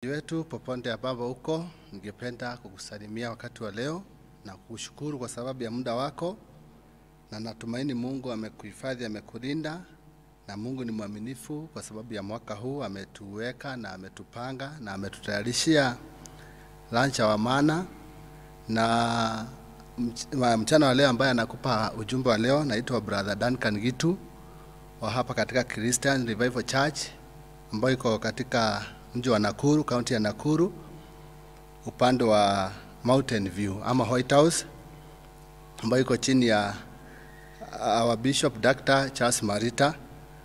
wetu popote ambapo uko, ningependa kukusalimia wakati wa leo na kukushukuru kwa sababu ya muda wako, na natumaini Mungu amekuhifadhi, amekulinda, na Mungu ni mwaminifu kwa sababu ya mwaka huu ametuweka na ametupanga na ametutayarishia lunch wa maana na mch- wa- mchana wa leo ambaye anakupa ujumbe wa leo naitwa Brother Duncan Gitu wa hapa katika Christian Revival Church ambayo iko katika mji wa Nakuru, kaunti ya Nakuru, upande wa Mountain View ama White House, ambayo iko chini ya our Bishop Dr. Charles Marita,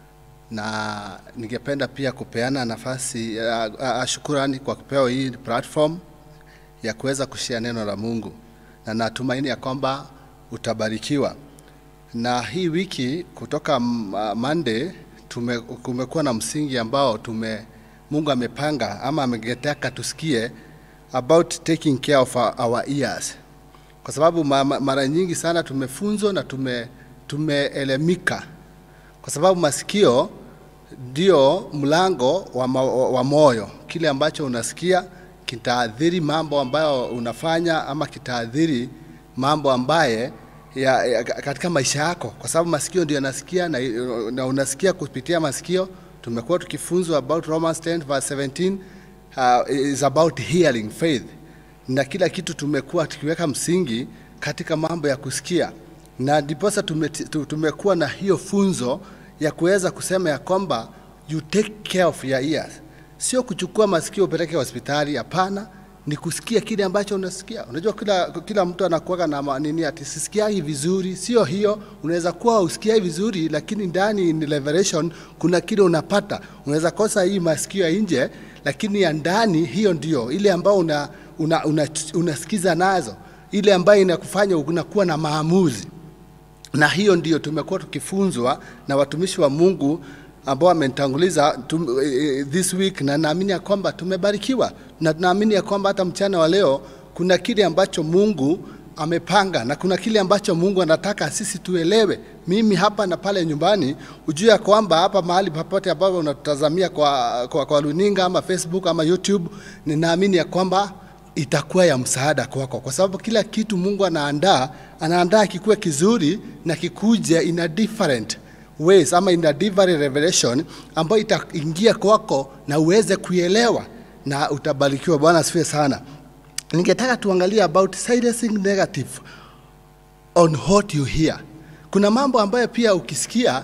na ningependa pia kupeana nafasi uh, uh, shukurani kwa kupewa hii platform ya kuweza kushia neno la Mungu, na natumaini ya kwamba utabarikiwa. Na hii wiki kutoka mm, uh, Monday tume, kumekuwa na msingi ambao tume Mungu amepanga ama ametaka tusikie about taking care of our, our ears, kwa sababu ma, ma, mara nyingi sana tumefunzwa na tume tumeelemika, kwa sababu masikio ndio mlango wa, ma, wa moyo. Kile ambacho unasikia kitaathiri mambo ambayo unafanya ama kitaathiri mambo ambaye ya, ya, katika maisha yako, kwa sababu masikio ndio yanasikia na, na unasikia kupitia masikio. Tumekuwa tukifunzwa about Romans 10 verse 17 uh, is about hearing faith, na kila kitu tumekuwa tukiweka msingi katika mambo ya kusikia, na ndiposa tume, tu- tumekuwa na hiyo funzo ya kuweza kusema ya kwamba you take care of your ears, sio kuchukua masikio upeleke hospitali. Hapana, ni kusikia kile ambacho unasikia. Unajua kila, kila mtu anakuwaga na ma- nini ati sisikiagi vizuri. Sio hiyo, unaweza kuwa usikiai vizuri, lakini ndani in revelation kuna kile unapata. Unaweza kosa hii masikio ya nje, lakini ya ndani hiyo ndio ile ambayo una, una, una, unasikiza nazo, ile ambayo inakufanya unakuwa na maamuzi na hiyo ndio tumekuwa tukifunzwa na watumishi wa Mungu ambao wamenitanguliza tum, eh, this week, na naamini ya kwamba tumebarikiwa, na tunaamini ya kwamba hata mchana wa leo kuna kile ambacho Mungu amepanga na kuna kile ambacho Mungu anataka sisi tuelewe. Mimi hapa na pale nyumbani, ujue ya kwamba hapa mahali popote ambapo unatutazamia kwa, kwa, kwa runinga ama Facebook ama YouTube, ninaamini ya kwamba itakuwa ya msaada kwako, kwa sababu kila kitu Mungu anaandaa, anaandaa kikuwe kizuri na kikuje in a different ways ama in a different revelation ambayo itaingia kwako na uweze kuielewa na utabarikiwa. Bwana asifiwe sana. Ningetaka tuangalie about silencing negative on what you hear. Kuna mambo ambayo pia ukisikia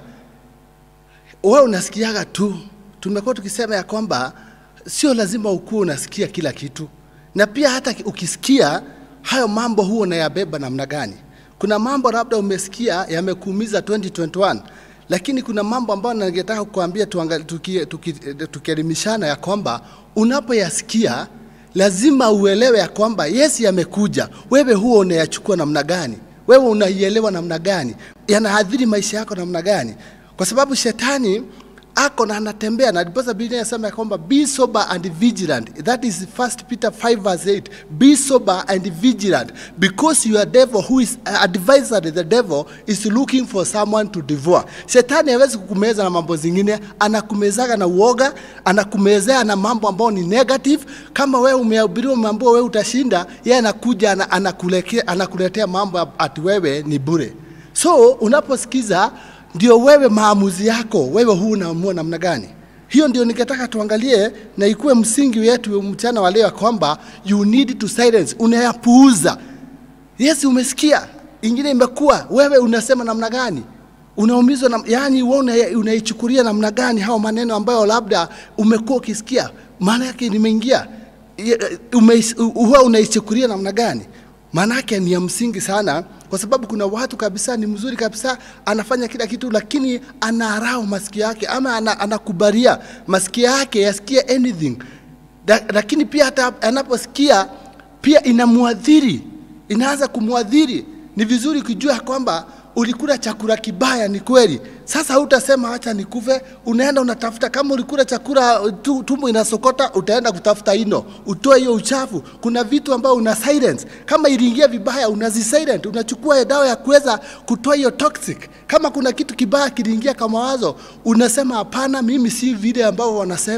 wewe unasikiaga tu. Tumekuwa tukisema ya kwamba sio lazima ukuwe unasikia kila kitu, na pia hata ukisikia hayo mambo huwa unayabeba namna gani. Kuna mambo labda umesikia yamekuumiza 2021 lakini kuna mambo ambayo ningetaka kukuambia tuangalie, tuki, tuki, tukielimishana ya kwamba unapoyasikia lazima uelewe ya kwamba yes, yamekuja, wewe huo unayachukua namna gani, wewe unaielewa namna gani, yanaathiri maisha yako namna gani, kwa sababu shetani ako na anatembea na ndiposa Biblia inasema ya kwamba be sober and vigilant. That is 1 Peter 5 verse 8. Be sober and vigilant because your devil who is uh, advisory the devil is looking for someone to devour. Shetani hawezi kukumeza na mambo zingine, anakumezaga na uoga, anakumezea na mambo ambayo ni negative. Kama wewe umehubiriwa umeambiwa wewe utashinda, yeye anakuja ana- anakuletea anakuletea mambo ati wewe ni bure. So unaposikiza ndio wewe maamuzi yako wewe huu unaamua namna gani. Hiyo ndio ningetaka tuangalie na ikuwe msingi wetu mchana wa leo ya kwamba you need to silence, unayapuuza. Yes, umesikia ingine imekuwa, wewe unasema namna gani? Unaumizwa na, yani wewe una- unaichukulia namna gani hao maneno ambayo labda umekuwa ukisikia, maana yake nimeingia, Ye- ume- huwa unaichukulia namna gani? maana yake ni ya msingi sana, kwa sababu kuna watu kabisa ni mzuri kabisa, anafanya kila kitu, lakini anarao masikio yake ama ana, anakubalia masikio yake yasikie anything da, lakini pia hata anaposikia pia inamwadhiri, inaanza kumwadhiri. Ni vizuri kujua kwamba ulikula chakula kibaya, ni kweli. Sasa hutasema acha nikufe, unaenda unatafuta. Kama ulikula chakula tu, tumbo inasokota, utaenda kutafuta ino, utoe hiyo uchafu. Kuna vitu ambao una silence. Kama iliingia vibaya, unazi silent, unachukua dawa ya kuweza kutoa hiyo toxic. Kama kuna kitu kibaya kiliingia kama wazo, unasema hapana, mimi si vile ambao wanasema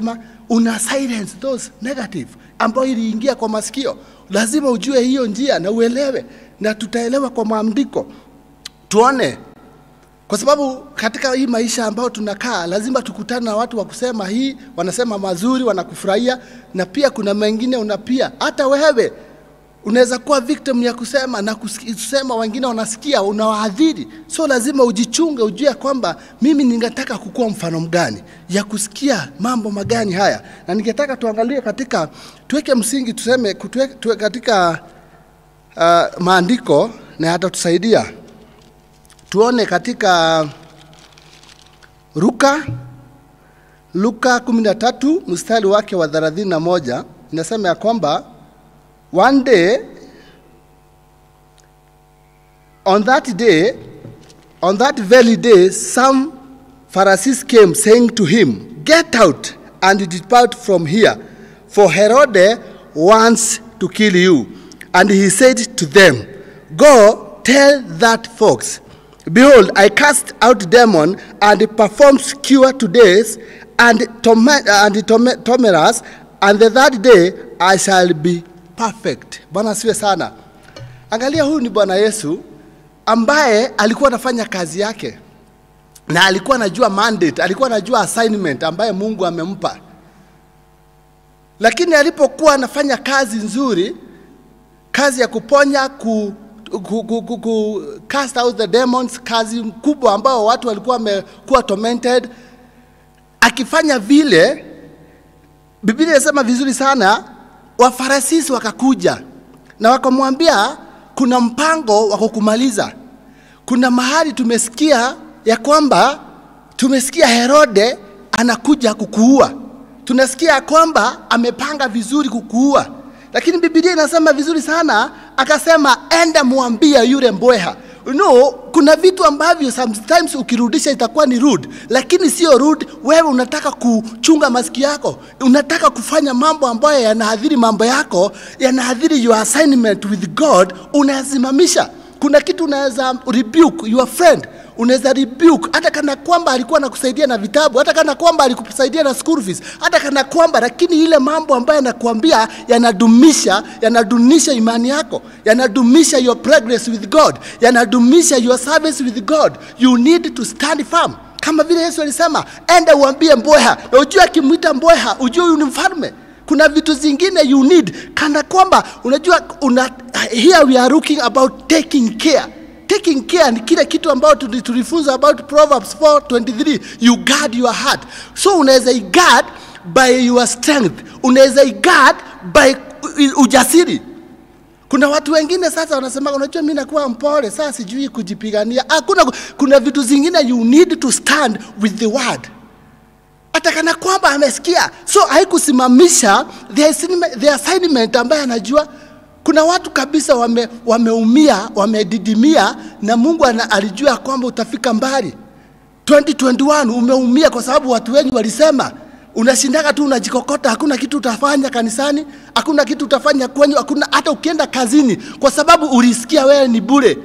una silence those negative ambayo iliingia kwa masikio. Lazima ujue hiyo njia na uelewe, na tutaelewa kwa maandiko tuone kwa sababu katika hii maisha ambayo tunakaa lazima tukutane na watu wa kusema hii, wanasema mazuri, wanakufurahia, na pia kuna mengine unapia. Hata wewe unaweza kuwa victim ya kusema na kusikia- kusema, wengine wanasikia, unawaadhiri. So lazima ujichunge, ujue kwamba mimi ningetaka kukuwa mfano mgani ya kusikia mambo magani haya, na ningetaka tuangalie katika, tuweke msingi, tuseme tuwe, tuwe katika uh, maandiko na yatatusaidia tuone katika Luka Luka 13 mstari wake wa 31 inasema ya kwamba one day on that day on that very day some Pharisees came saying to him get out and depart from here for Herod wants to kill you and he said to them go tell that fox Behold, I cast out demon and perform cure to days and torment and torment- tormentors, and the third day I shall be perfect. Bwana asiwe sana. Angalia, huyu ni Bwana Yesu ambaye alikuwa anafanya kazi yake na alikuwa anajua mandate, alikuwa anajua assignment ambaye Mungu amempa, lakini alipokuwa anafanya kazi nzuri, kazi ya kuponya ku, ku, ku, ku, ku cast out the demons, kazi kubwa ambao watu walikuwa wamekuwa tormented. Akifanya vile, Biblia inasema vizuri sana, Wafarasisi wakakuja na wakamwambia kuna mpango wa kukumaliza. Kuna mahali tumesikia ya kwamba tumesikia Herode anakuja kukuua, tunasikia ya kwamba amepanga vizuri kukuua lakini Biblia inasema vizuri sana, akasema enda mwambie yule mbweha. You know, kuna vitu ambavyo sometimes ukirudisha itakuwa ni rude, lakini sio rude. Wewe unataka kuchunga masikio yako, unataka kufanya mambo ambayo yanahadhiri mambo yako, yanahadhiri your assignment with God, unayasimamisha. Kuna kitu unaweza rebuke your friend unaweza rebuke hata kana kwamba alikuwa anakusaidia na vitabu, hata kana kwamba alikusaidia na school fees, hata kana kwamba, lakini ile mambo ambayo anakuambia yanadumisha yanadunisha imani yako, yanadumisha your progress with God, yanadumisha your service with God. You need to stand firm, kama vile Yesu alisema, enda uambie mbweha, na ujue akimwita mbweha, ujue huyu ni mfalme. Kuna vitu zingine you need, kana kwamba unajua una, here we are looking about taking care taking care ni kile kitu ambayo tuli- tulifunza about Proverbs 4:23 you guard your heart so unaweza guard by your strength unaweza guard by u- ujasiri kuna watu wengine sasa wanasema unajua mimi nakuwa mpole sasa sijui kujipigania hakuna kuna vitu zingine you need to stand with the word hata kana kwamba amesikia so haikusimamisha the assignment, the assignment ambaye anajua kuna watu kabisa wame, wameumia wamedidimia na mungu ana, alijua kwamba utafika mbali 2021 umeumia kwa sababu watu wengi walisema unashindaga tu unajikokota hakuna kitu utafanya kanisani hakuna kitu utafanya kwenyu hakuna hata ukienda kazini kwa sababu ulisikia wewe ni bure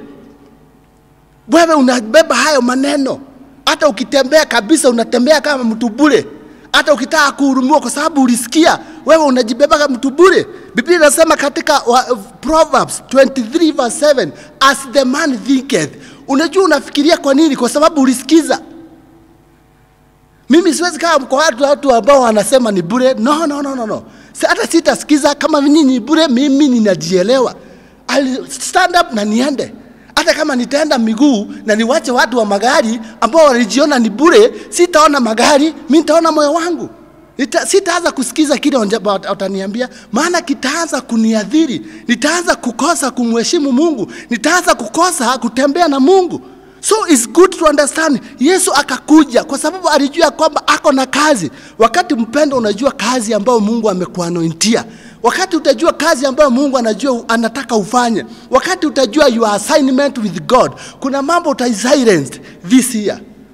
wewe unabeba hayo maneno hata ukitembea kabisa unatembea kama mtu bure hata ukitaka kuhurumiwa kwa sababu ulisikia wewe unajibeba kama mtu bure biblia inasema katika wa, proverbs 23 verse 7 as the man thinketh unajua unafikiria kwa nini kwa sababu ulisikiza mimi siwezi kaa kwa watu watu ambao wanasema ni bure no no no no no Si- hata sitasikiza kama nyinyi ni bure mimi ninajielewa I'll stand up na niende hata kama nitaenda miguu na niwache watu wa magari ambao walijiona ni bure sitaona magari mi nitaona moyo wangu Nita, sitaanza kusikiza kile wanja- wataniambia maana kitaanza kuniadhiri nitaanza kukosa kumheshimu mungu nitaanza kukosa kutembea na mungu so it's good to understand yesu akakuja kwa sababu alijua kwamba ako na kazi wakati mpendo unajua kazi ambayo mungu amekuanointia wakati utajua kazi ambayo mungu anajua anataka ufanye wakati utajua your assignment with god kuna mambo utai silenced this year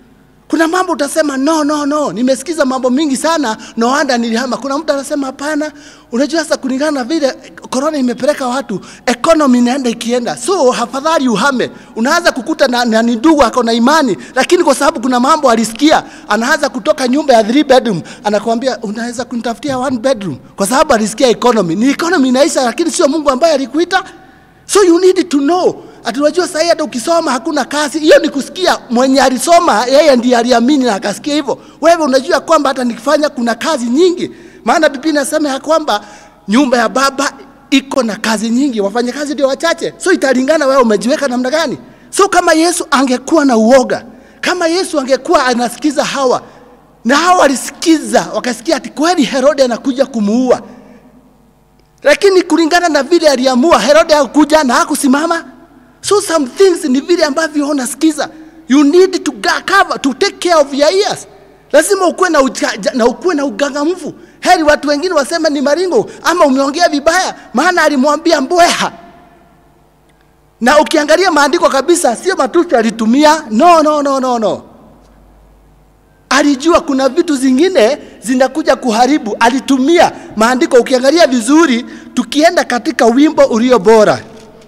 Kuna mambo utasema no, no, no, nimesikiza mambo mingi sana, no wonder nilihama. Kuna mtu anasema hapana, unajua sasa, kulingana na vile corona imepeleka watu, economy inaenda ikienda, so hafadhali uhame. Unaanza kukuta na, na ni ndugu ako na imani, lakini kwa sababu kuna mambo alisikia, anaanza kutoka nyumba ya three bedroom, anakuambia unaweza kunitafutia one bedroom, kwa sababu alisikia economy. Ni economy inaisha, lakini sio Mungu ambaye alikuita. So you need to know ati unajua sahii hata ukisoma hakuna kazi. Hiyo ni kusikia mwenye alisoma, yeye ndiye aliamini na akasikia hivyo. Wewe unajua kwamba hata nikifanya kuna kazi nyingi, maana Biblia inasema ya kwamba nyumba ya baba iko na kazi nyingi, wafanyakazi ndio wachache. So italingana wewe umejiweka namna gani. So kama Yesu angekuwa na uoga, kama Yesu angekuwa anasikiza hawa na hawa walisikiza, wakasikia ati kweli Herode anakuja kumuua, lakini kulingana na vile aliamua, Herode hakuja na hakusimama. So some things ni vile ambavyo unasikiza. You need to ga- cover, to take care of your ears. Lazima ukuwe na, uja, na ukuwe na ugangamfu. Heri watu wengine waseme ni maringo ama umeongea vibaya, maana alimwambia mbweha. Na ukiangalia maandiko kabisa, sio matusi alitumia. No, no, no, no, no. Alijua kuna vitu zingine zinakuja kuharibu, alitumia maandiko. Ukiangalia vizuri, tukienda katika wimbo ulio bora,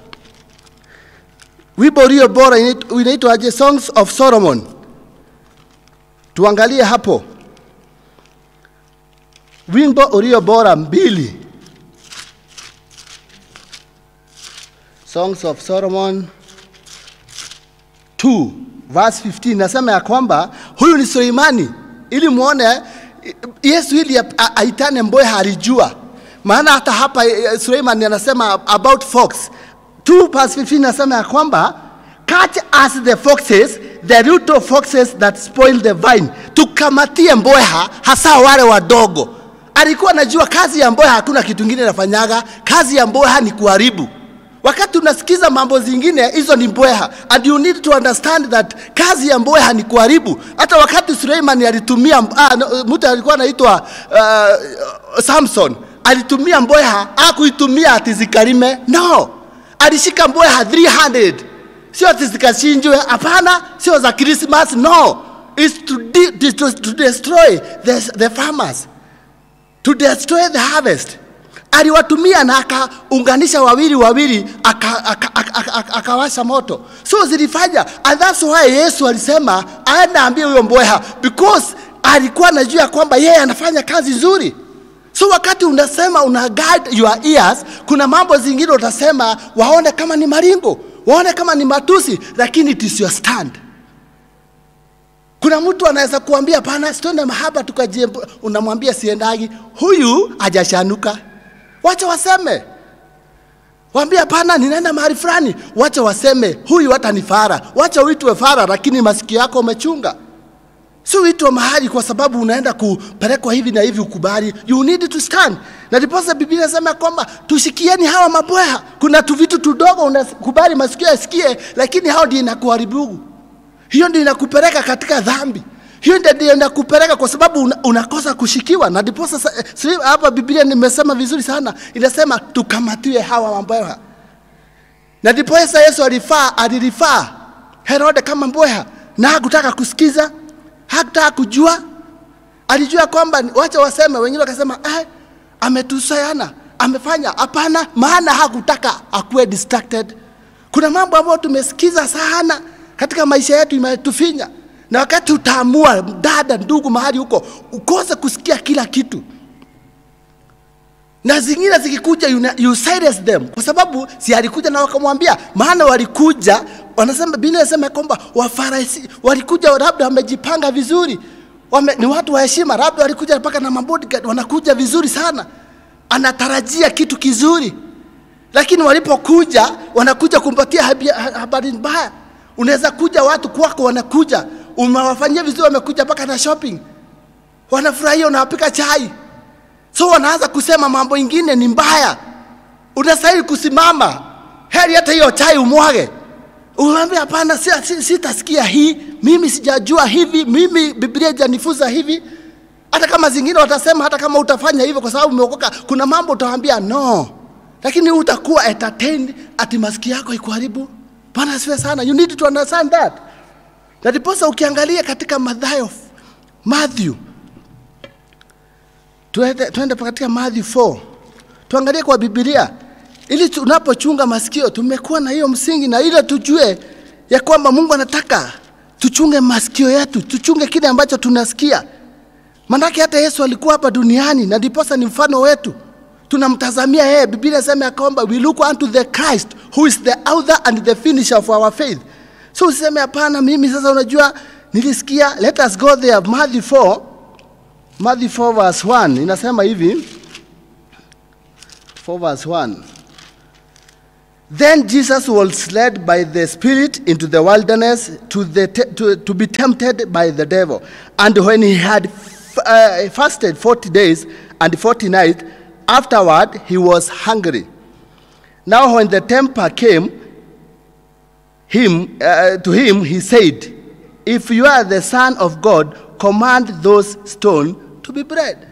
wimbo ulio bora inait- unaitwaje? Songs of Solomon. Tuangalie hapo wimbo ulio bora mbili, Songs of Solomon 2 verse 15 nasema ya kwamba huyu ni Suleimani, ili muone Yesu ili a- a- aitane mbweha alijua. Maana hata hapa eh, Suleiman anasema about fox 2 verse 15 nasema ya kwamba catch us the foxes the root of foxes that spoil the vine, tukamatie mbweha hasa wale wadogo. Alikuwa anajua kazi ya mbweha hakuna kitu kingine inafanyaga, kazi ya mbweha ni kuharibu. Wakati unasikiza mambo zingine, hizo ni mbweha, and you need to understand that kazi ya mbweha ni kuharibu. Hata wakati Suleiman alitumia ah, no, mtu alikuwa anaitwa uh, Samson alitumia mbweha, akuitumia ati zikalime. No, alishika mbweha 300 sio ati zikachinjwe. Hapana, sio za Christmas. No, it's to, de to, to destroy the, the farmers to destroy the harvest. Aliwatumia na akaunganisha wawili wawili, akawasha aka, aka, aka, aka, akawasha moto, so zilifanya. And that's why Yesu alisema aende ambie huyo mbweha, because alikuwa anajua kwamba yeye anafanya kazi nzuri. So wakati unasema una guide your ears, kuna mambo zingine utasema waone kama ni maringo, waone kama ni matusi, lakini it is your stand. Kuna mtu anaweza kuambia pana, sitende mahaba tukajie, unamwambia siendagi, huyu hajashanuka, wacha waseme. Waambia pana, ninaenda mahali fulani, wacha waseme, huyu hata ni fara, wacha uitwe fara, lakini masikio yako umechunga. Si uitwe mahali kwa sababu unaenda kupelekwa hivi na hivi, ukubali. You need to stand. Na ndiposa Biblia inasema kwamba tushikieni hawa mabweha. Kuna tu vitu tudogo unakubali masikio yasikie, lakini hao ndio inakuharibu. Hiyo ndio inakupeleka katika dhambi. Hiyo ndio ndio inakupeleka kwa sababu una, unakosa kushikiwa. Na ndiposa sa- eh, sasa hapa Biblia nimesema vizuri sana, inasema tukamatiwe hawa mabweha. Na ndiposa Yesu alifaa alilifaa Herode kama mbweha, na hakutaka kusikiza, hakutaka kujua. Alijua kwamba ni- wacha waseme, wengine wakasema eh, ametusayana, amefanya. Hapana, maana hakutaka akuwe distracted. Kuna mambo ambayo tumesikiza sana katika maisha yetu imetufinya, na wakati utaamua, dada, ndugu, mahali huko, ukose kusikia kila kitu na zingine zikikuja you, you silence them kwa sababu si alikuja na wakamwambia, maana walikuja wanasema, Biblia inasema kwamba Wafarisi walikuja labda wamejipanga vizuri wame, ni watu wa heshima, labda walikuja mpaka na mabodyguard, wanakuja vizuri sana, anatarajia kitu kizuri, lakini walipokuja wanakuja kumpatia habia- ha- habari mbaya. Unaweza kuja watu kwako, wanakuja umewafanyia vizuri, wamekuja mpaka na shopping, wanafurahia, unawapika chai so wanaanza kusema mambo ingine ni mbaya. Unastahili kusimama, heri hata hiyo chai umwage. Unaambia hapana, si- si- sitasikia hii, mimi sijajua hivi, mimi Biblia haijanifunza hivi. Hata kama zingine watasema, hata kama utafanya hivyo kwa sababu umeokoka, kuna mambo utawaambia no, lakini utakuwa entertained ati masikio yako ikuharibu. Bwana asifiwe sana. You need to understand that. Na ndiposa ukiangalia katika Mathayo, Matthew, tuende, tuende katika Matthew 4 tuangalie kwa Biblia ili tunapochunga masikio tumekuwa na hiyo msingi, na ile tujue ya kwamba Mungu anataka tuchunge masikio yetu, tuchunge kile ambacho tunasikia. Manake hata Yesu alikuwa hapa duniani na ndiposa ni mfano wetu, tunamtazamia yeye. Biblia inasema ya kwamba we look unto the Christ who is the author and the finisher of our faith. So usiseme hapana, mimi sasa, unajua nilisikia. Let us go there, Matthew 4 Matthew 4 verse 1 inasema hivi 4 verse 1 Then Jesus was led by the Spirit into the wilderness to, the te- to, to be tempted by the devil. And when he had f- uh, fasted 40 days and 40 nights, afterward he was hungry. Now, when the tempter came him, uh, to him, he said, If you are the Son of God, command those stones to be bread.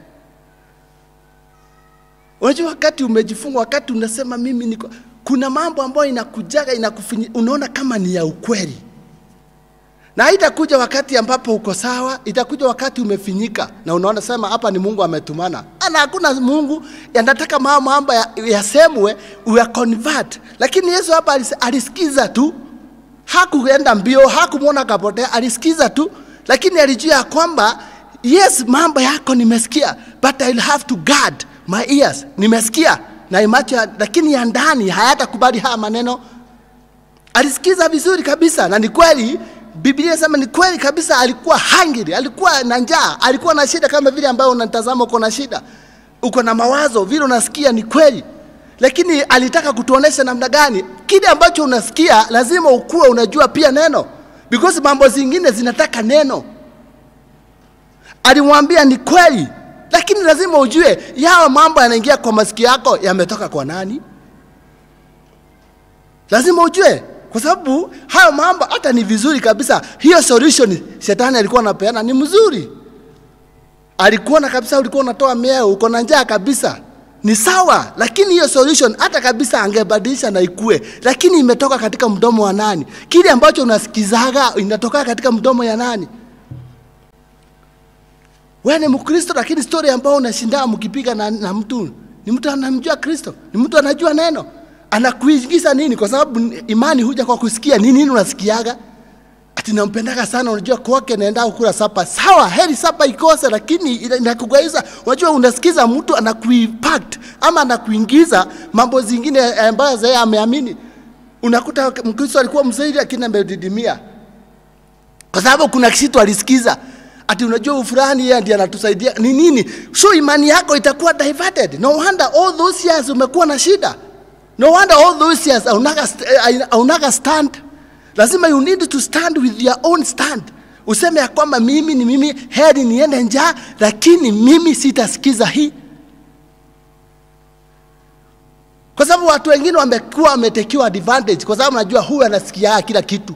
Unajua, wakati umejifunga, wakati unasema mimi niko, kuna mambo ambayo inakujaga inakufinya, unaona kama ni ya ukweli, na haitakuja wakati ambapo uko sawa, itakuja wakati umefinyika na unaona sema hapa ni Mungu ametumana. Ana hakuna Mungu anataka mambo mambo ya- yasemwe uya convert, lakini Yesu hapa alis- alisikiza tu, hakuenda mbio, hakumwona kapotea, alisikiza tu, lakini alijua ya kwamba yes, mambo yako nimesikia, but I'll have to guard my ears. Nimesikia na macho, ya- lakini ya ndani hayatakubali haya maneno. Alisikiza vizuri kabisa, na ni kweli Biblia inasema ni kweli kabisa, alikuwa hungry, alikuwa na njaa, alikuwa na shida kama vile ambayo unatazama uko na shida, uko na mawazo vile unasikia, ni kweli lakini alitaka kutuonesha namna gani kile ambacho unasikia lazima ukuwe unajua pia neno, because mambo zingine zinataka neno. Alimwambia ni kweli, lakini lazima ujue yawa mambo yanaingia kwa masikio yako yametoka kwa nani. Lazima ujue, kwa sababu hayo mambo hata ni vizuri kabisa. Hiyo solution shetani alikuwa anapeana ni mzuri, alikuona kabisa, ulikuwa unatoa mieo, uko na njaa kabisa, ni sawa, lakini hiyo solution hata kabisa angebadilisha na ikue, lakini imetoka katika mdomo wa nani? Kile ambacho unasikizaga inatoka katika mdomo ya nani? Wewe ni Mkristo, lakini story ambayo unashinda mkipiga na, na mtu ni mtu anamjua Kristo, ni mtu anajua neno, anakuingiza nini? Kwa sababu imani huja kwa kusikia. Ni nini unasikiaga? Ati nampendaga sana, unajua kwake naenda kukula sapa. Sawa, heri sapa ikose, lakini ina- inakugaiza. Unajua unasikiza mtu anakuimpact ama anakuingiza mambo zingine ambayo yeye ameamini. Unakuta Mkristo alikuwa mzuri, lakini amedidimia kwa sababu kuna kitu alisikiza ati unajua fulani yeye ndiye anatusaidia ni nini, so imani yako itakuwa diverted. No wonder all those years umekuwa na shida, no wonder all those years haunaga st- eh, haunaga stand. Lazima you need to stand with your own stand, useme ya kwamba mimi ni mimi, heri niende njaa, lakini mimi sitasikiza hii kwa sababu watu wengine wamekuwa wametekiwa advantage, kwa sababu najua huyu anasikia kila kitu.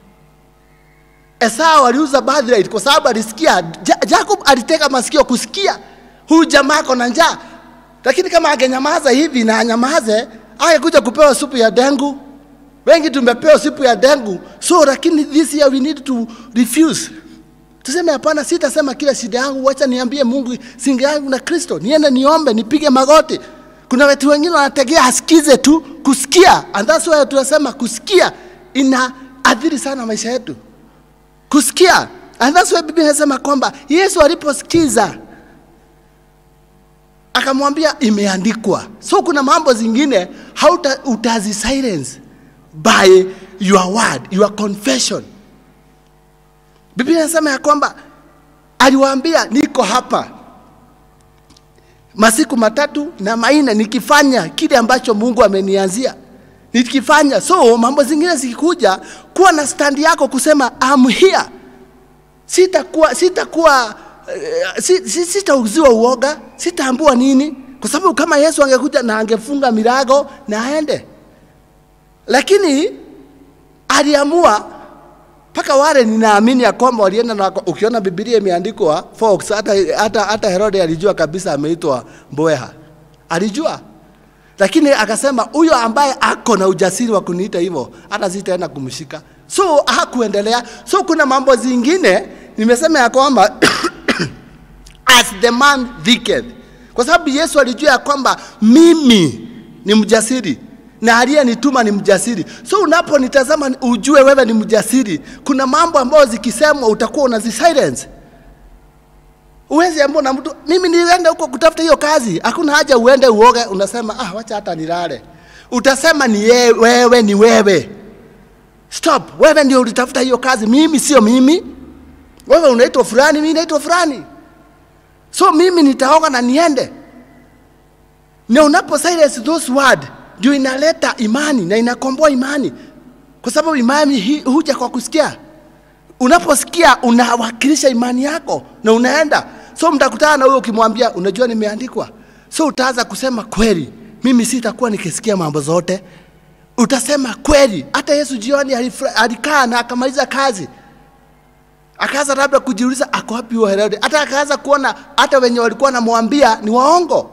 Esau aliuza birthright kwa sababu alisikia. Ja Jacob aliteka masikio kusikia huyu jamaa ako na njaa, lakini kama angenyamaza hivi na anyamaze, angekuja kupewa supu ya dengu. Wengi tumepewa supu ya dengu, so lakini this year we need to refuse. Tuseme hapana, sitasema kila shida yangu, wacha niambie Mungu singe yangu na Kristo, niende niombe, nipige magoti. Kuna watu wengine wanategea asikize tu kusikia, and that's why tunasema kusikia ina athiri sana maisha yetu kusikia. And that's why Biblia inasema kwamba Yesu aliposikiza akamwambia imeandikwa. So kuna mambo zingine hauta utazi silence by your word, your confession. Biblia inasema ya kwamba aliwaambia niko hapa masiku matatu na maine nikifanya kile ambacho Mungu amenianzia nikifanya. So mambo zingine zikikuja, kuwa na stand yako kusema I'm here. Sitakuwa sitakuwa uh, si, si, sitauziwa uoga, sitaambua nini, kwa sababu kama Yesu angekuja na angefunga milango na aende, lakini aliamua mpaka wale ninaamini ya kwamba walienda na ukiona Biblia imeandikwa Fox, hata, hata, hata Herode alijua kabisa ameitwa mbweha, alijua lakini akasema huyo ambaye ako na ujasiri wa kuniita hivyo hata sitaenda kumshika so hakuendelea so kuna mambo zingine nimesema ya kwamba as the man thinketh kwa sababu yesu alijua ya kwamba mimi ni mjasiri na aliyenituma ni mjasiri so unaponitazama ujue wewe ni mjasiri kuna mambo ambayo zikisemwa utakuwa unazisilence uwezi ambao na mtu mimi nilienda huko kutafuta hiyo kazi hakuna haja uende uoge unasema ah wacha hata nilale utasema ni ye, wewe ni wewe stop wewe ndio ulitafuta hiyo kazi mimi sio mimi wewe unaitwa fulani mimi naitwa fulani so mimi nitaoga na niende na unapo silence those word ndio inaleta imani na inakomboa imani kwa sababu imani hi- huja kwa kusikia unaposikia unawakilisha imani yako na unaenda so mtakutana na huyo ukimwambia unajua nimeandikwa so utaanza kusema kweli mimi sitakuwa nikisikia mambo zote utasema kweli hata yesu jioni alifra- alikaa na akamaliza kazi akaanza labda kujiuliza ako wapi huyo herode hata akaanza kuona hata wenye walikuwa namwambia ni waongo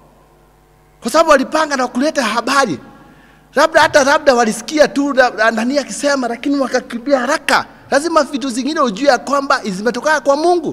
kwa sababu walipanga na kuleta habari labda hata labda walisikia tu la- nani akisema lakini wakakimbia haraka lazima vitu zingine ujue ya kwamba zimetokana kwa mungu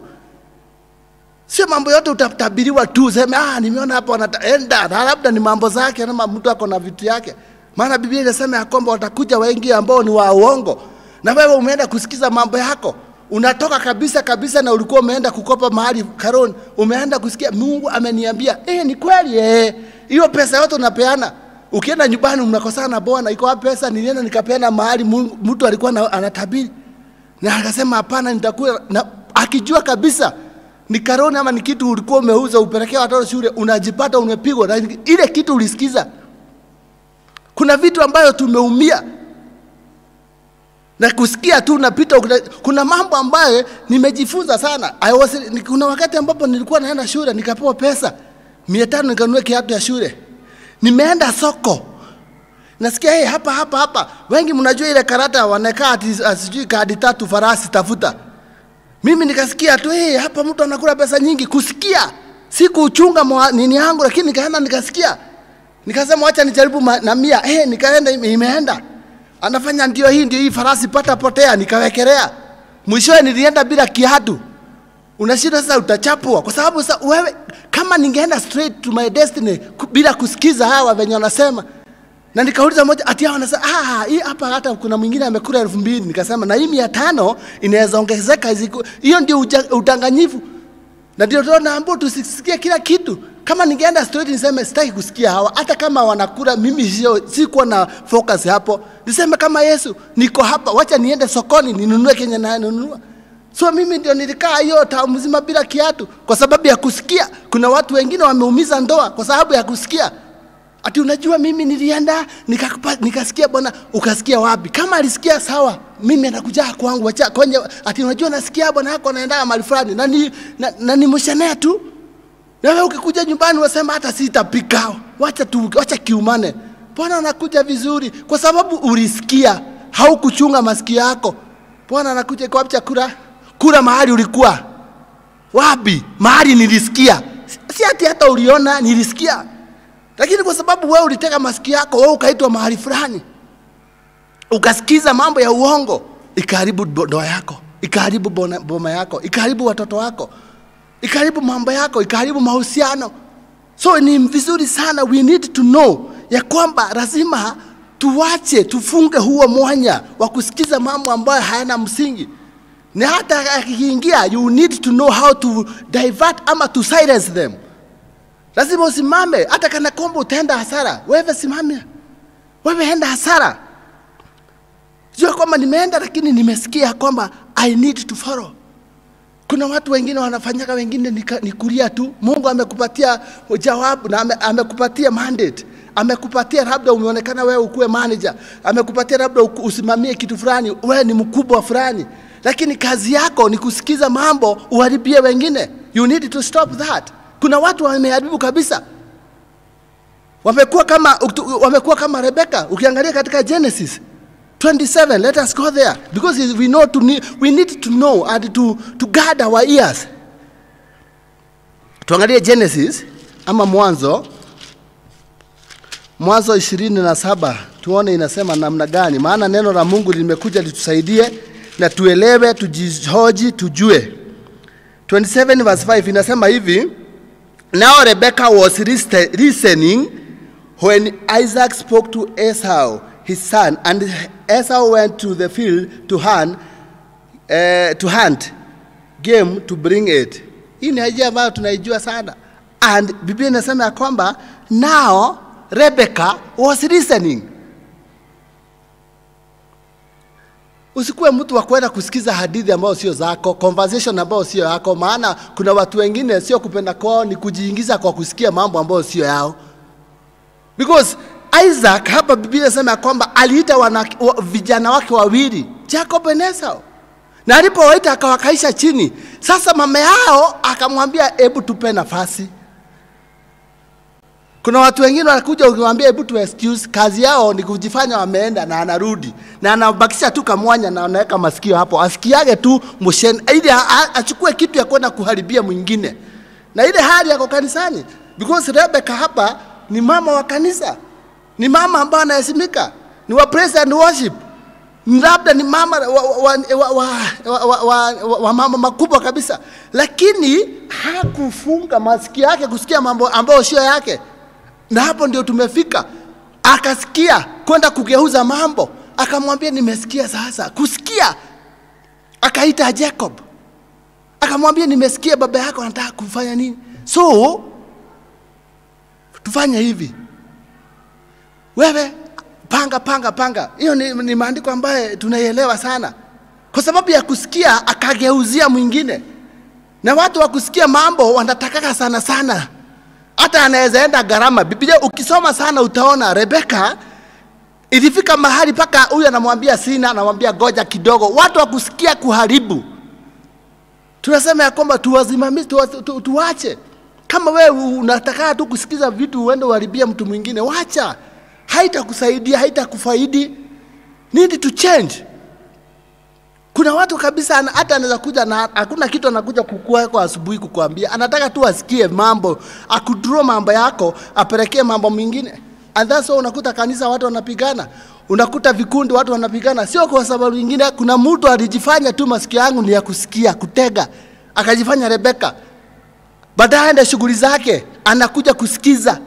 sio mambo yote utatabiriwa tu useme ah, nimeona hapa wanaenda na labda ni mambo zake ama mtu ako na vitu yake maana biblia inasema ya kwamba watakuja wengi ambao ni wa uongo na wewe umeenda kusikiza mambo yako unatoka kabisa kabisa na ulikuwa umeenda kukopa mahali karoni umeenda kusikia mungu ameniambia eh, ni kweli eh. hiyo pesa yote unapeana ukienda nyumbani mnakosana na bwana iko wapi pesa nilienda nikapeana mahali Mungu- mtu alikuwa na, anatabiri na akasema hapana nitakuwa na akijua kabisa ni karoni ama ni kitu ulikuwa umeuza upelekea watoto shule unajipata umepigwa na ile kitu ulisikiza kuna vitu ambayo tumeumia na kusikia tu unapita kuna, kuna mambo ambayo nimejifunza sana I was, ni- kuna wakati ambapo nilikuwa naenda shule nikapewa pesa mia tano nikanunua kiatu ya shule nimeenda soko nasikia hey, hapa hapa hapa wengi mnajua ile karata wanakaa ati ah, sijui kadi tatu farasi tafuta mimi nikasikia tu hey, hapa mtu anakula pesa nyingi kusikia si kuchunga mwa- nini yangu lakini nikaenda nikasikia nikasema wacha nijaribu ma- na mia hey, nikaenda ime- imeenda anafanya ndio hii ndio hii farasi pata potea nikawekelea mwishowe nilienda bila kiatu unashinda sasa utachapwa kwa sababu sasa wewe kama ningeenda straight to my destiny ku- bila kusikiza hawa venye wanasema na nikauliza moja ati hao wanasema ah hii hapa hata kuna mwingine amekula elfu mbili nikasema na hii mia tano inaweza ongezeka ziku- hiyo ndio uja- udanganyifu na ndio ndio naambiwa tusisikie kila kitu kama ningeenda straight niseme sitaki kusikia hawa hata kama wanakula mimi sio sikuwa na focus hapo niseme kama Yesu niko hapa wacha niende sokoni ninunue kenye nanunua so mimi ndio nilikaa hiyo taa mzima bila kiatu kwa sababu ya kusikia kuna watu wengine wameumiza ndoa kwa sababu ya kusikia ati unajua mimi nilienda nikakupa- nikasikia bwana ukasikia wapi kama alisikia sawa mimi anakuja kwangu wacha kwenye ati unajua nasikia bwana yako anaenda mahali fulani na ni na, na ni mshenea tu na wewe ukikuja nyumbani unasema hata sitapika wacha tu wacha kiumane bwana anakuja vizuri kwa sababu ulisikia haukuchunga masikio yako bwana anakuja kwa wapi chakula kula mahali ulikuwa wapi mahali nilisikia si ati hata uliona nilisikia lakini kwa sababu wewe uliteka masikio yako wewe ukaitwa mahali fulani ukasikiza mambo ya uongo ikaharibu bo- ndoa yako ikaharibu bona- boma yako ikaharibu watoto wako ikaharibu mambo yako ikaharibu mahusiano so ni vizuri sana we need to know ya kwamba lazima tuwache tufunge huo mwanya wa kusikiza mambo ambayo hayana msingi na hata akiingia you need to know how to divert ama to silence them lazima usimame hata kana kwamba utaenda hasara wewe simamia wewe enda hasara jua kwamba nimeenda lakini nimesikia kwamba i need to follow kuna watu wengine wanafanyaga wengine ni, ka- ni kulia tu mungu amekupatia jawabu na ame, amekupatia mandate amekupatia labda umeonekana wewe ukuwe manager amekupatia labda uku- usimamie kitu fulani wewe ni mkubwa fulani lakini kazi yako ni kusikiza mambo uharibie wengine you need to stop that kuna watu wameharibu kabisa wamekuwa kama wamekuwa kama Rebecca ukiangalia katika Genesis 27 let us go there because we know to need, we need to know and to, to guard our ears tuangalie Genesis ama mwanzo Mwanzo ishirini na saba tuone inasema namna gani, maana neno la Mungu limekuja litusaidie na tuelewe, tujihoji, tujue. 27 verse 5 inasema hivi, now Rebecca was liste- listening when Isaac spoke to Esau his son and Esau went to the field to hunt, uh, to hunt game to bring it. Hii ni ajia ambayo tunaijua sana, and Biblia inasema ya kwamba now Rebecca was listening. Usikuwe mtu wa kwenda kusikiza hadithi ambayo sio zako, conversation ambayo sio yako, maana kuna watu wengine sio kupenda kwao, ni kujiingiza kwa kusikia mambo ambayo sio yao. Because Isaac hapa Biblia inasema ya kwamba aliita wana, wa, vijana wake wawili Jacob and Esau, na alipowaita akawakaisha chini. Sasa mama yao akamwambia, hebu tupe nafasi. Kuna watu wengine wanakuja ukiwaambia hebu tu excuse, kazi yao ni kujifanya wameenda na anarudi na anabakisha tu kamwanya na anaweka masikio hapo, asikiage tu mosheni ili a- a- achukue kitu ya kwenda kuharibia mwingine, na ile hali yako kanisani, because Rebecca hapa ni mama wa kanisa, ni mama ambaye anaheshimika, ni wa praise and worship, Ni labda ni mama wa, wa, wa, wa, wa, wa, wa, wa, wa mama makubwa kabisa, lakini hakufunga masikio yake kusikia mambo ambayo sio yake na hapo ndio tumefika. Akasikia kwenda kugeuza mambo, akamwambia nimesikia sasa. Kusikia, akaita Jacob, akamwambia nimesikia baba yako anataka kufanya nini, so tufanye hivi, wewe panga panga panga. Hiyo ni, ni maandiko ambaye tunaielewa sana, kwa sababu ya kusikia akageuzia mwingine, na watu wa kusikia mambo wanatakaka sana sana hata anaweza enda gharama. Biblia ukisoma sana utaona Rebeka ilifika mahali mpaka huyu anamwambia sina, anamwambia goja kidogo. Watu wa kusikia kuharibu, tunasema ya kwamba tuwasimamishe, tuwa, tu, tuwache. Kama wewe unataka tu kusikiza vitu uende uharibie mtu mwingine, wacha, haitakusaidia, haitakufaidi. Need to change. Kuna watu kabisa ana- hata anaweza kuja na hakuna kitu anakuja kukua kwa asubuhi kukuambia, anataka tu asikie mambo, akudraw mambo yako, apelekee mambo mengine. And that's why unakuta kanisa watu wanapigana, unakuta vikundi watu wanapigana, sio kwa sababu nyingine. Kuna mtu alijifanya tu masikio yangu ni ya kusikia, kutega, akajifanya Rebeka, baadaye aende shughuli zake, anakuja kusikiza.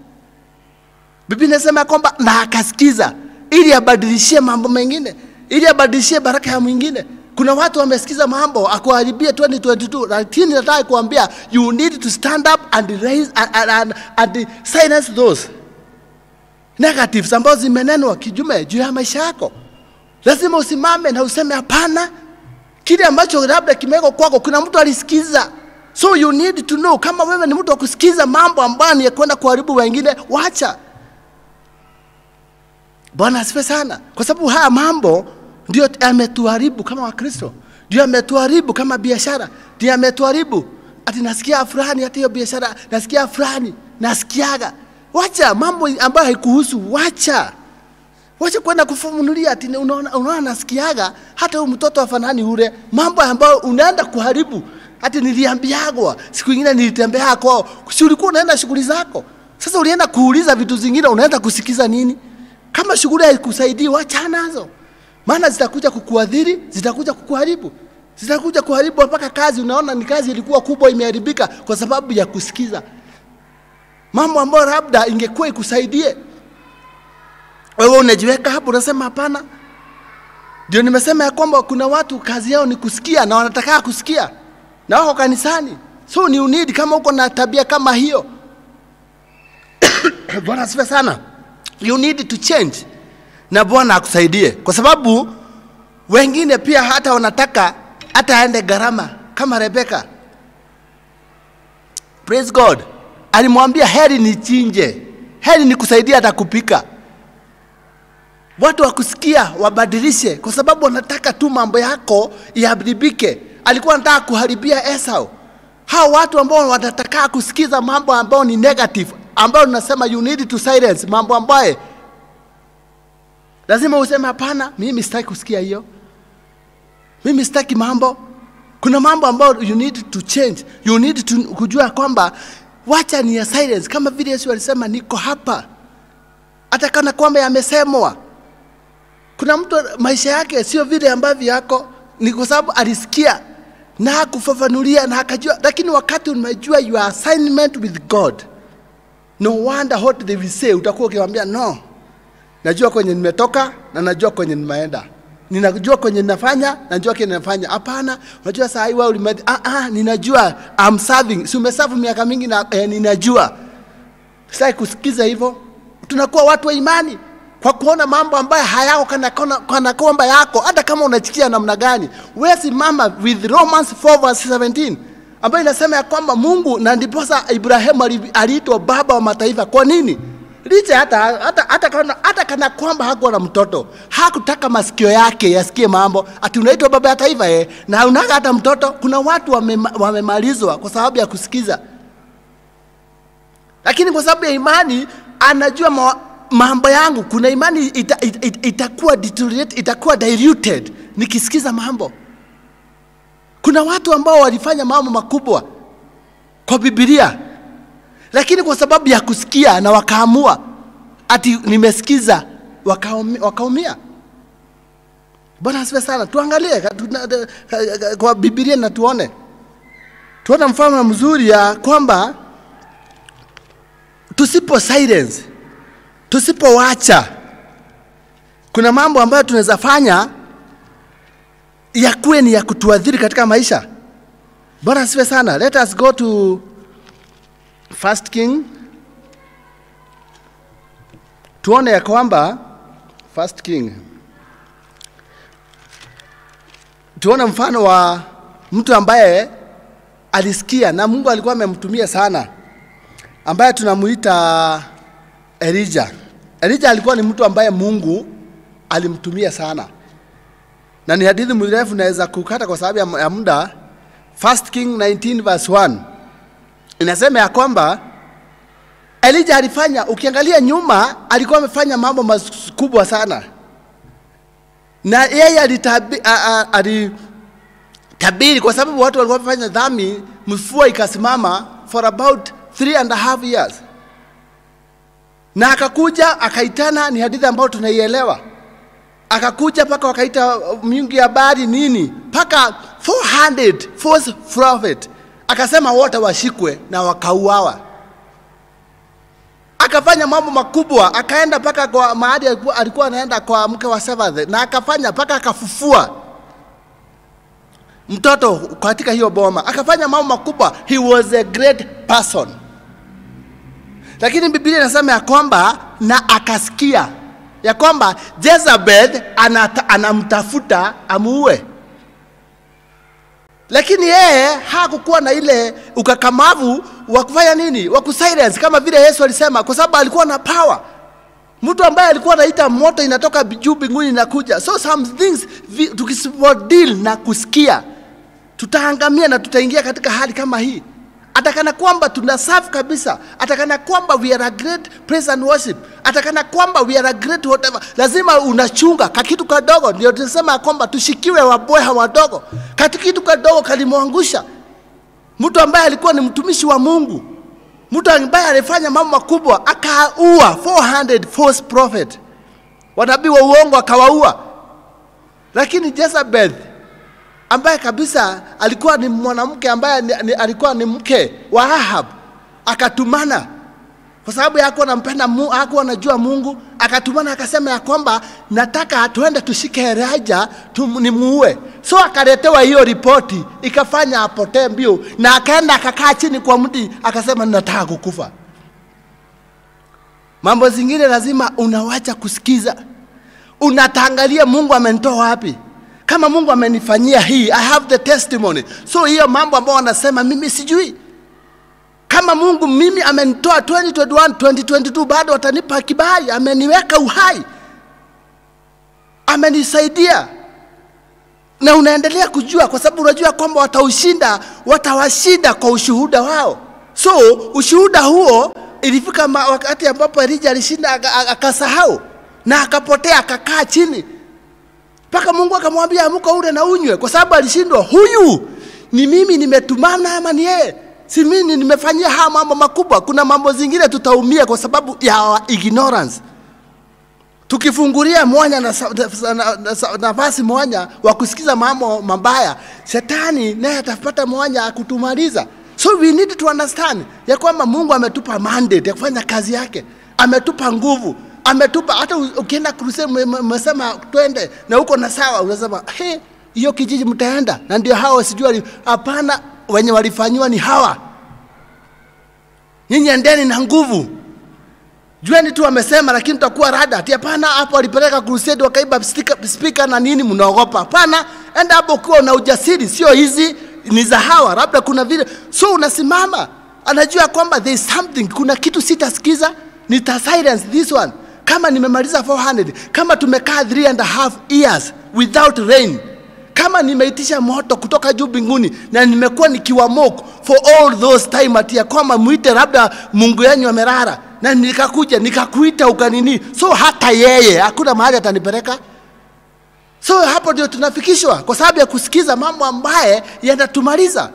Biblia inasema kwamba na akasikiza ili abadilishie mambo mengine, ili abadilishie baraka ya mwingine. Kuna watu wamesikiza mambo akuharibie 2022, lakini nataka kuambia you need to stand up and raise and, and, and, and silence those negatives ambazo zimenenwa kijume juu ya maisha yako. Lazima usimame na useme hapana, kile ambacho labda kimewekwa kwako, kuna mtu alisikiza. So you need to know, kama wewe ni mtu wa kusikiza mambo ambayo ni ya kwenda kuharibu wengine, wacha. Bwana asifiwe sana, kwa sababu haya mambo ndio yametuharibu kama Wakristo, ndio yametuharibu kama biashara, ndio yametuharibu ati nasikia fulani, hata hiyo biashara nasikia fulani, nasikiaga. Wacha mambo ambayo haikuhusu, wacha wacha kwenda kufunulia ati ni unaona, unaona nasikiaga hata huyu mtoto afanani ule, mambo ambayo unaenda kuharibu. Ati niliambiagwa siku ingine nilitembea kwao, si ulikuwa unaenda shughuli zako. Sasa ulienda kuuliza vitu zingine, unaenda kusikiza nini? Kama shughuli haikusaidii, wacha nazo, maana zitakuja kukuadhiri, zitakuja kukuharibu, zitakuja kuharibu mpaka kazi. Unaona ni kazi ilikuwa kubwa, imeharibika kwa sababu ya kusikiza mambo ambayo labda ingekuwa ikusaidie wewe unajiweka hapo unasema hapana. Ndio nimesema ya kwamba kuna watu kazi yao ni kusikia na wanataka kusikia na wako kanisani, so ni unidi kama uko na tabia kama hiyo Bwana asifiwe sana. You need to change, na Bwana akusaidie, kwa sababu wengine pia hata wanataka hata aende gharama kama Rebeka. Praise God, alimwambia heri nichinje, heri nikusaidia hata kupika watu wa kusikia wabadilishe, kwa sababu wanataka tu mambo yako yaharibike. Alikuwa anataka kuharibia Esau. Hao watu ambao wanataka kusikiza mambo ambayo ni negative, ambayo tunasema you need to silence, mambo ambayo lazima useme hapana, mimi sitaki kusikia hiyo, mimi sitaki mambo. Kuna mambo ambayo you need to change, you need to kujua kwamba wacha ni ya silence, kama vile Yesu alisema niko hapa hata kana kwamba yamesemwa. Kuna mtu maisha yake sio vile ambavyo yako, ni kwa sababu alisikia na hakufafanulia na akajua, lakini wakati umejua your assignment with God, no wonder what they will say, utakuwa ukiwaambia no, najua kwenye nimetoka na najua kwenye nimeenda ninajua kwenye ninafanya najua kile ninafanya hapana unajua saa hii wewe ulime ah ah ninajua I'm serving si umeserve miaka mingi na eh, ninajua sasa kusikiza hivyo tunakuwa watu wa imani kwa kuona mambo ambayo hayako kana, kana, kana kwamba yako hata kama unachikia namna gani wewe simama with Romans 4 verse 17 ambayo inasema ya kwamba Mungu na ndiposa Ibrahimu ali- aliitwa baba wa mataifa kwa nini licha hata, hata, hata, kana, hata kana kwamba hakuwa na mtoto hakutaka masikio yake yasikie mambo ati unaitwa baba ya taifa eh, na unaga hata mtoto kuna watu wamema- wamemalizwa kwa sababu ya kusikiza lakini kwa sababu ya imani anajua ma, mambo yangu kuna imani ita, ita, ita, itakuwa deteriorate, itakuwa diluted nikisikiza mambo kuna watu ambao walifanya mambo makubwa kwa bibilia lakini kwa sababu ya kusikia na wakaamua ati nimesikiza wakaumi- wakaumia bwana asifiwe sana tuangalie ka- tuna- ka- ka- kwa bibilia na tuone tuone mfano mzuri ya kwamba tusipo silence tusipowacha kuna mambo ambayo tunaweza fanya yakuwe ni ya kutuadhiri katika maisha bwana asifiwe sana let us go to first king tuone ya kwamba first king tuone mfano wa mtu ambaye alisikia na mungu alikuwa amemtumia sana ambaye tunamuita Elijah. Elijah alikuwa ni mtu ambaye Mungu alimtumia sana, na ni hadithi mrefu, naweza kukata kwa sababu ya- ya muda. First King 19 verse 1 inasema ya kwamba Elijah alifanya, ukiangalia nyuma, alikuwa amefanya mambo makubwa sana, na yeye alitabi, a, a, alitabiri kwa sababu watu walikuwa wamefanya dhambi, mvua ikasimama for about three and a half years na akakuja akaitana, ni hadithi ambayo tunaielewa. Akakuja mpaka wakaita miungu ya habari nini, mpaka 400 false prophet, akasema wote washikwe na wakauawa. Akafanya mambo makubwa, akaenda mpaka kwa mahali alikuwa, alikuwa anaenda kwa mke wa Seventh, na akafanya mpaka akafufua mtoto katika hiyo boma, akafanya mambo makubwa. He was a great person lakini Biblia inasema ya kwamba na akasikia ya kwamba Jezebel anata, anamtafuta amuue, lakini yeye hakukuwa na ile ukakamavu wa kufanya nini, wa kusilence kama vile Yesu alisema, kwa sababu alikuwa na power. Mtu ambaye alikuwa anaita moto inatoka juu mbinguni inakuja. So some things vi- tukisipo deal na kusikia tutaangamia na tutaingia katika hali kama hii atakana kwamba tuna serve kabisa atakana kwamba we are a great praise and worship atakana kwamba we are a great whatever lazima unachunga kakitu kadogo ndio tunasema ya kwamba tushikiwe wabweha wadogo kati kitu kadogo kalimwangusha mtu ambaye alikuwa ni mtumishi wa mungu mtu ambaye alifanya mambo makubwa akaua 400 false prophet wanabii wa uongo akawaua lakini Jezebel ambaye kabisa alikuwa ni mwanamke ambaye ni, ni, alikuwa ni mke wa Ahab akatumana kwa sababu hakuwa anampenda Mungu, hakuwa anajua Mungu, akatumana akasema ya kwamba nataka tuende tushike Elijah tum, nimuue. So akaletewa hiyo ripoti, ikafanya apotee mbio, na akaenda akakaa chini kwa mti akasema nataka kukufa. Mambo zingine lazima unawacha kusikiza, unataangalia Mungu amenitoa wapi kama Mungu amenifanyia hii, I have the testimony. So hiyo mambo ambayo wanasema mimi sijui. Kama Mungu mimi amenitoa 2021 2022, bado atanipa kibali, ameniweka uhai, amenisaidia na unaendelea kujua, kwa sababu unajua kwamba wataushinda, watawashinda kwa ushuhuda wao. So ushuhuda huo ilifika ma- wakati ambapo Elija alishinda aka- aka- akasahau na akapotea, akakaa chini mpaka Mungu akamwambia amuka ule na unywe, kwa sababu alishindwa. Huyu ni mimi nimetumana ama ni yeye? Si mimi nimefanyia haya mambo makubwa. Kuna mambo zingine tutaumia kwa sababu ya our ignorance. tukifungulia mwanya na sa- na- na- na- sa- nafasi mwanya wa kusikiza mambo mabaya, shetani naye atapata mwanya ya kutumaliza. So we need to understand ya kwamba Mungu ametupa mandate ya kufanya kazi yake, ametupa nguvu, ametupa hata u- ukienda crusade, m- m- mmesema twende na uko na sawa, unasema he, hiyo kijiji mtaenda, na ndio hao sijui wali- hapana, wenye walifanyiwa ni hawa. Nyinyi endeni na nguvu, Jueni tu wamesema, lakini tutakuwa rada. Ati hapana, hapo walipeleka crusade wakaiba speaker, speaker na nini, mnaogopa? Hapana, enda hapo ukiwa na ujasiri, sio hizi ni za hawa, labda kuna vile. So unasimama, anajua kwamba there is something, kuna kitu sitasikiza, nita silence this one. Kama nimemaliza 400, kama tumekaa 3 and a half years without rain, kama nimeitisha moto kutoka juu mbinguni na nimekuwa nikiwa mock for all those time ati ya kwamba mwite labda Mungu yenyu amelala na nikakuja nikakuita ukanini, so hata yeye hakuna mahali atanipeleka. So hapo ndio tunafikishwa kwa sababu ya kusikiza mambo ambaye yanatumaliza.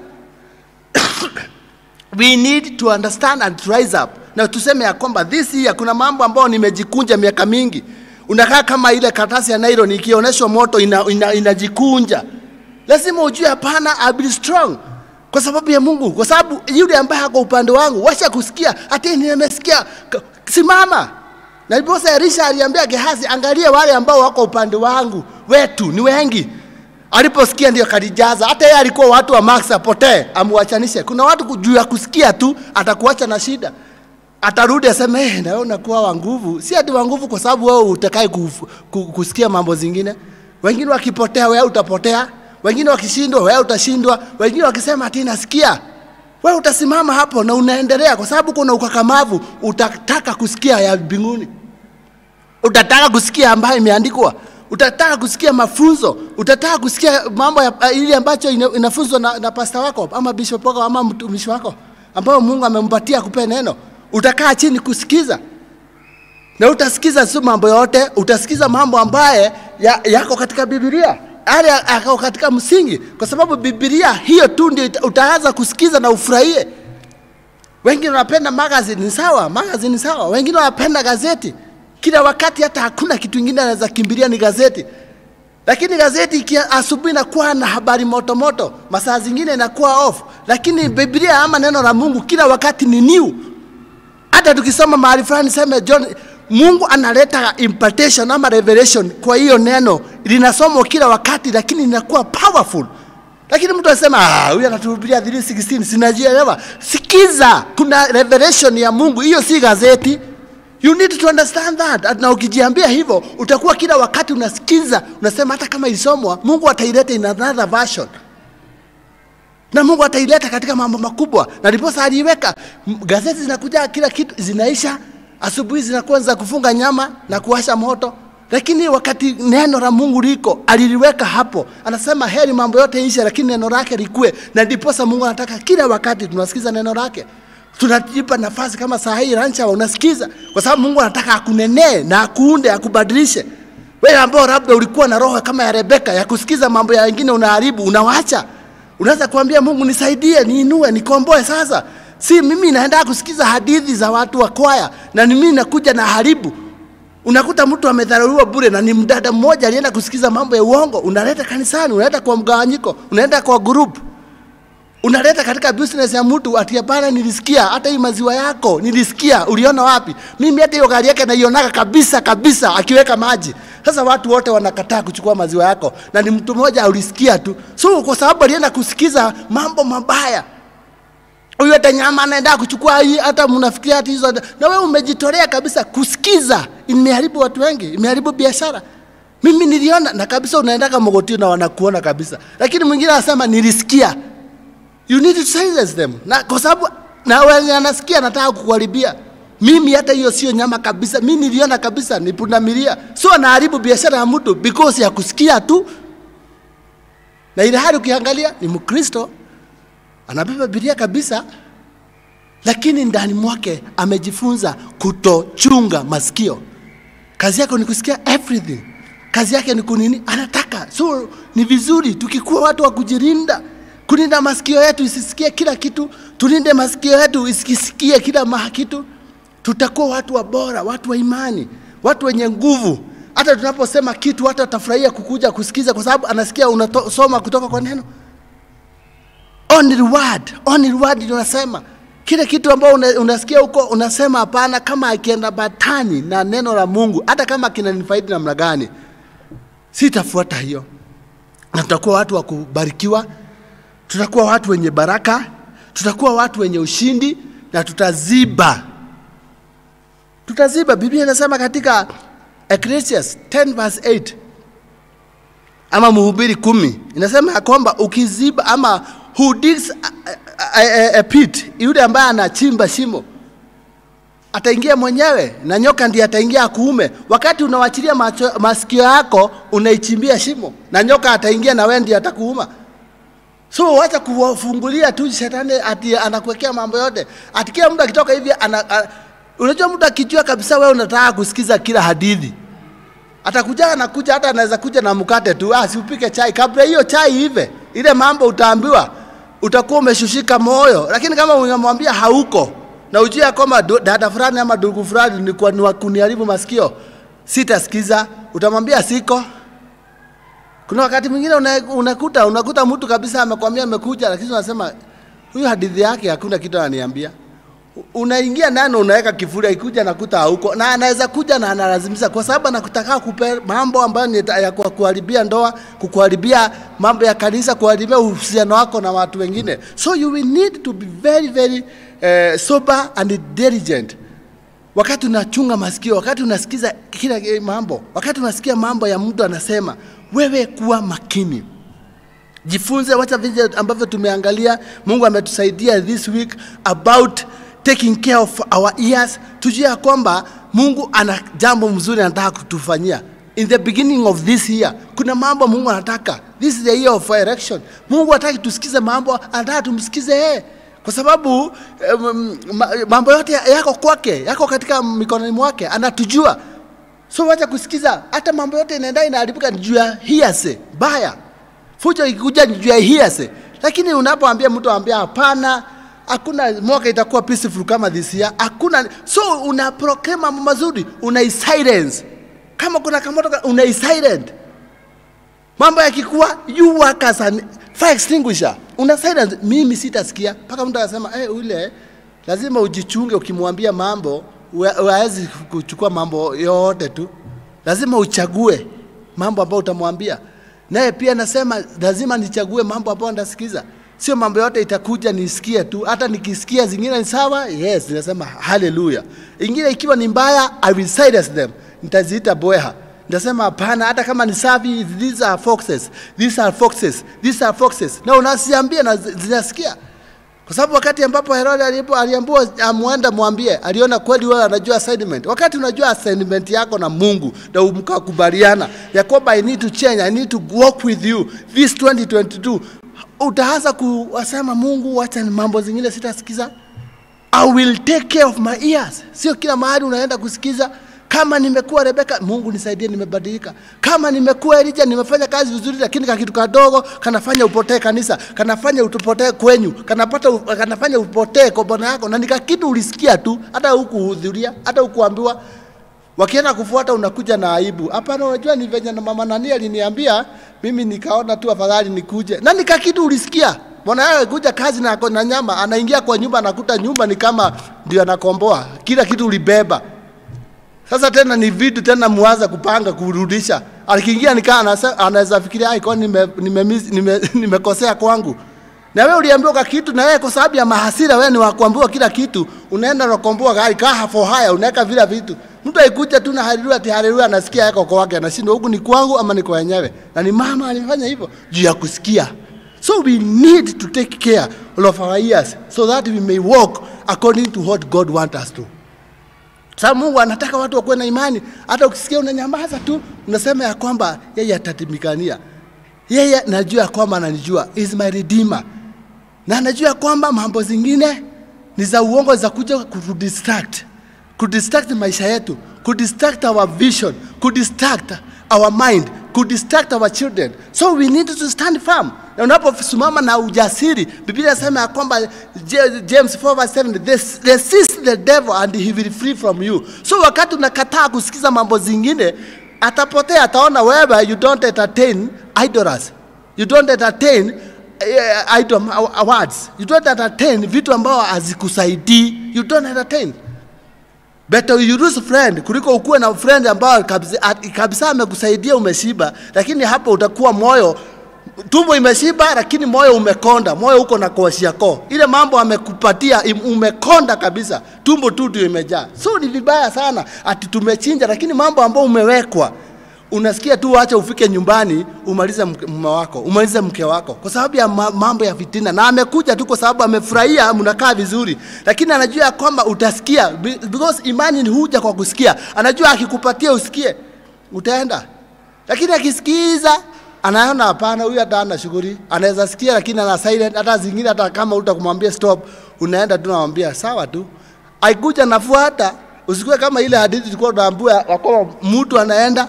we need to understand and rise up na tuseme ya kwamba this year kuna mambo ambayo nimejikunja miaka mingi unakaa kama ile karatasi ya nylon ikionyeshwa moto inajikunja ina, ina inajikunja. lazima ujue hapana I'll be strong kwa sababu ya mungu kwa sababu yule ambaye ako upande wangu washa kusikia hati nimesikia K- simama na ndiposa elisha aliambia gehazi angalia wale ambao wako upande wangu wetu ni wengi aliposikia ndio kalijaza. Hata yeye alikuwa watu wa Max apotee, amuachanishe. Kuna watu juu ya kusikia tu atakuacha na shida, atarudi aseme eh, na wewe unakuwa wa nguvu. Si ati wa nguvu kwa sababu wewe utakai kuf- ku- kusikia mambo zingine. Wengine wakipotea, wewe utapotea. Wengine wakishindwa, wewe utashindwa. Wengine wakisema ati nasikia, wewe utasimama hapo na unaendelea, kwa sababu kuna ukakamavu, utataka kusikia ya mbinguni utataka kusikia ambayo imeandikwa utataka kusikia mafunzo utataka kusikia mambo ya uh, ile ambacho ina- inafunzwa na, na pasta wako ama bishop wako ama mtumishi wako ambayo mungu amempatia kupe neno utakaa chini kusikiza na utasikiza si mambo yote utasikiza mambo ambaye ya, yako katika bibilia yale yako katika msingi kwa sababu bibilia hiyo tu ndio ita- utaanza kusikiza na ufurahie wengine wanapenda magazine ni sawa, magazine ni sawa. Wengine wanapenda gazeti kila wakati, hata hakuna kitu kingine anaweza kimbilia ni gazeti. Lakini gazeti ikia asubuhi inakuwa na habari moto moto, masaa zingine inakuwa off, lakini Biblia ama neno la Mungu kila wakati ni new. Hata tukisoma mahali fulani sema John, Mungu analeta impartation ama revelation kwa hiyo neno linasomwa kila wakati, lakini linakuwa powerful. Lakini mtu anasema ah, huyu anatuhubiria 316 sinajielewa. Sikiza, kuna revelation ya Mungu, hiyo si gazeti. You need to understand that. Na ukijiambia hivyo, utakuwa kila wakati unasikiza, unasema hata kama ilisomwa, Mungu ataileta in another version na Mungu ataileta katika mambo makubwa, na ndiposa aliiweka M- gazeti zinakuja, kila kitu zinaisha, asubuhi zinakuwa za kufunga nyama na kuwasha moto, lakini wakati neno la Mungu liko aliliweka hapo, anasema heri mambo yote ishe, lakini neno lake likue, na ndiposa Mungu anataka kila wakati tunasikiza neno lake tunajipa nafasi kama saa hii rancha unasikiza, kwa sababu Mungu anataka akunenee na akuunde, akubadilishe. Wewe ambao labda ulikuwa na roho kama ya Rebeka ya kusikiza mambo ya wengine unaharibu, unawacha. Unaweza kuambia Mungu, nisaidie, niinue, nikomboe. Sasa si mimi naenda kusikiza hadithi za watu wa kwaya na ni mimi nakuja na haribu. Unakuta mtu amedharauliwa bure na ni mdada mmoja alienda kusikiza mambo ya uongo, unaleta kanisani, unaleta kwa mgawanyiko, unaenda kwa group unaleta katika business ya mtu ati hapana, nilisikia hata hii maziwa yako nilisikia, uliona wapi? Mimi hata hiyo gari yake naionaga kabisa kabisa akiweka maji. Sasa watu wote wanakataa kuchukua maziwa yako, na ni mtu mmoja ulisikia tu, so kwa sababu alienda kusikiza mambo mabaya huyu hata nyama anaenda kuchukua hii, hata mnafikiria hati hizo, na wewe umejitolea kabisa kusikiza. Imeharibu watu wengi, imeharibu biashara. Mimi niliona na kabisa, unaendaga Mogotio na wanakuona kabisa, lakini mwingine anasema nilisikia. You need to silence them, na kwa sababu na wenye anasikia anataka kukuharibia. Mimi hata hiyo sio nyama kabisa, mimi niliona kabisa ni pundamilia, so anaharibu biashara ya mtu because ya kusikia tu, na ile hali ukiangalia ni Mkristo anabeba Biblia kabisa, lakini ndani mwake amejifunza kutochunga masikio. Kazi yako ni kusikia everything, kazi yake ni kunini, anataka. So ni vizuri tukikuwa watu wa kujirinda, kulinda masikio yetu isisikie kila kitu, tulinde masikio yetu isikisikie kila maha kitu. Tutakuwa watu wa bora, watu wa imani, watu wenye nguvu. Hata tunaposema kitu, watu watafurahia kukuja kusikiza, kwa sababu anasikia unasoma kutoka kwa neno. Only word, only word ndio unasema kile kitu ambao una, unasikia huko unasema hapana, kama akienda batani na neno la Mungu, hata kama kinanifaidi namna gani, sitafuata hiyo, na tutakuwa watu wa kubarikiwa, tutakuwa watu wenye baraka, tutakuwa watu wenye ushindi na tutaziba, tutaziba. Biblia inasema katika Ecclesiastes 10 verse 8 ama Mhubiri kumi inasema ya kwamba ukiziba ama who digs a, a, a, a pit, yule ambaye anachimba shimo ataingia mwenyewe na nyoka ndiye ataingia akuume. Wakati unawachilia macho, masikio yako unaichimbia shimo na nyoka ataingia na wewe ndiye atakuuma. So wacha kuwafungulia tu shetani ati anakuwekea mambo yote. Ati kila mtu akitoka hivi ana, ana, unajua mtu akijua kabisa wewe unataka kusikiza kila hadithi atakuja anakuja, hata anaweza kuja na mkate tu, ah, siupike chai. Kabla hiyo chai ive, ile mambo utaambiwa, utakuwa umeshushika moyo. Lakini kama unamwambia hauko na ujue kwamba dada fulani ama ndugu fulani ni kwa ni wa kuniharibu masikio, sitasikiza, utamwambia siko. Kuna wakati mwingine una- unakuta unakuta mtu kabisa amekwambia amekuja, lakini unasema huyu hadithi yake hakuna kitu ananiambia unaingia ndani unaweka kifuri, akikuja nakuta hauko, na anaweza kuja na analazimisha, kwa sababu anakutaka kupe mambo ambayo ni ya- ya kwa- kuharibia ndoa, kukuharibia mambo ya kanisa, kuharibia uhusiano wako na watu wengine. So you will need to be very very uh, sober and diligent wakati unachunga masikio, wakati unasikiza kila eh, mambo, wakati unasikia mambo ya mtu anasema, wewe kuwa makini jifunze wacha vile ambavyo tumeangalia mungu ametusaidia this week about taking care of our ears tujue ya kwamba mungu ana jambo mzuri anataka kutufanyia in the beginning of this year kuna mambo mungu anataka this is the year of election mungu hataki tusikize mambo anataka tumsikize yeye kwa sababu um, ma- mambo yote yako kwake yako katika mikononi mwake anatujua so wacha kusikiza hata mambo yote inaenda inaharibika ni juu ya hearsay baya fujo ikikuja ni juu ya hearsay lakini unapoambia mtu ambia hapana hakuna mwaka itakuwa peaceful kama this year hakuna so una proclaim mambo mazuri una silence kama kuna kamoto ka- una silent mambo yakikuwa you work as an fire extinguisher una silence mimi sitasikia mpaka mtu anasema eh ule lazima ujichunge ukimwambia mambo hawezi kuchukua mambo yote tu lazima uchague mambo ambayo utamwambia naye pia nasema lazima nichague mambo ambayo ndasikiza sio mambo yote itakuja nisikie tu hata nikisikia zingine ni sawa yes ninasema haleluya ingine ikiwa ni mbaya i will silence them nitaziita bweha Nitasema hapana, hata kama ni safi, these are foxes, these are foxes, these are foxes, na unasiambia na zi- zinasikia, kwa sababu wakati ambapo Herode alipo aliambiwa amwenda mwambie, aliona kweli wewe anajua assignment. Wakati unajua assignment yako na Mungu na mkakubaliana ya kwamba I need to change, I need to walk with you this 2022, utaanza kuwasema Mungu, wacha ni mambo zingine sitasikiza. I will take care of my ears. Sio kila mahali unaenda kusikiza. Kama nimekuwa Rebeka, Mungu nisaidie, nimebadilika. Kama nimekuwa Elija, nimefanya kazi vizuri, lakini ka kitu kadogo kanafanya upotee kanisa, kanafanya utupotee kwenyu, kanapata kanafanya upotee kwa bwana yako, na nika kitu ulisikia tu, hata hukuhudhuria, hata hukuambiwa. Wakienda kufuata unakuja na aibu. Hapana, unajua ni venye na mama nani aliniambia, mimi nikaona tu afadhali nikuje. Na nika kitu ulisikia. Bwana yake kuja kazi na ako na nyama, anaingia kwa nyumba anakuta nyumba ni kama ndio anakomboa. Kila kitu ulibeba. Sasa tena ni vitu tena muanza kupanga kurudisha. Alikiingia nikaa anasa- anaweza fikiria ai kwani nime nimekosea nime, nime kwangu. Na wewe uliambiwa kwa kitu na wewe kwa sababu ya mahasira wewe ni wa kuambiwa kila kitu, unaenda unakomboa gari kaa for haya unaweka vile vitu. Mtu aikuja tu na haleluya ati haleluya anasikia yako kwa wake anashindwa huku ni kwangu ama ni kwa wenyewe. Na ni mama alifanya hivyo juu ya kusikia. So we need to take care of our ears so that we may walk according to what God wants us to. Sababu Mungu anataka watu wakuwe na imani. Hata ukisikia unanyamaza tu, unasema ya kwamba yeye atatimikania. Yeye najua ya kwamba ananijua, He is my redeemer, na anajua ya kwamba mambo zingine ni za uongo za kuja kudistract, kudistract maisha yetu, kudistract our vision, kudistract our mind, could distract our children. So we need to stand firm. Na unaposimama na ujasiri, Biblia inasema ya kwamba J- James 4 verse 7, "Res- resist the devil and he will flee from you. So wakati unakataa kusikiza mambo zingine, atapotea, ataona wewe you don't entertain idols. You don't entertain uh, idol awards. You don't entertain vitu ambao hazikusaidii. You don't entertain. Better you lose friend kuliko ukuwe na friend ambao kabisa, at- kabisa amekusaidia umeshiba, lakini hapo utakuwa moyo tumbo imeshiba, lakini moyo umekonda, moyo uko na kwashiako. Ile mambo amekupatia im- umekonda kabisa, tumbo tu ndio imejaa. So ni vibaya sana ati tumechinja, lakini mambo ambayo umewekwa unasikia tu, acha ufike nyumbani umalize mke- mume wako, umalize mke wako, kwa sababu ya ma- mambo ya fitina, na amekuja tu kwa sababu amefurahia, mnakaa vizuri, lakini anajua ya kwamba utasikia, be- because imani ni huja kwa kusikia. Anajua akikupatia usikie, utaenda, lakini akisikiza anaona hapana, huyu hata ana shughuli, anaweza sikia, lakini ana silent. Hata zingine, hata kama utakumwambia stop, unaenda tu namwambia sawa tu, aikuja nafuata. Usikuwe kama ile hadithi tulikuwa tunaambiwa ya kwamba mtu anaenda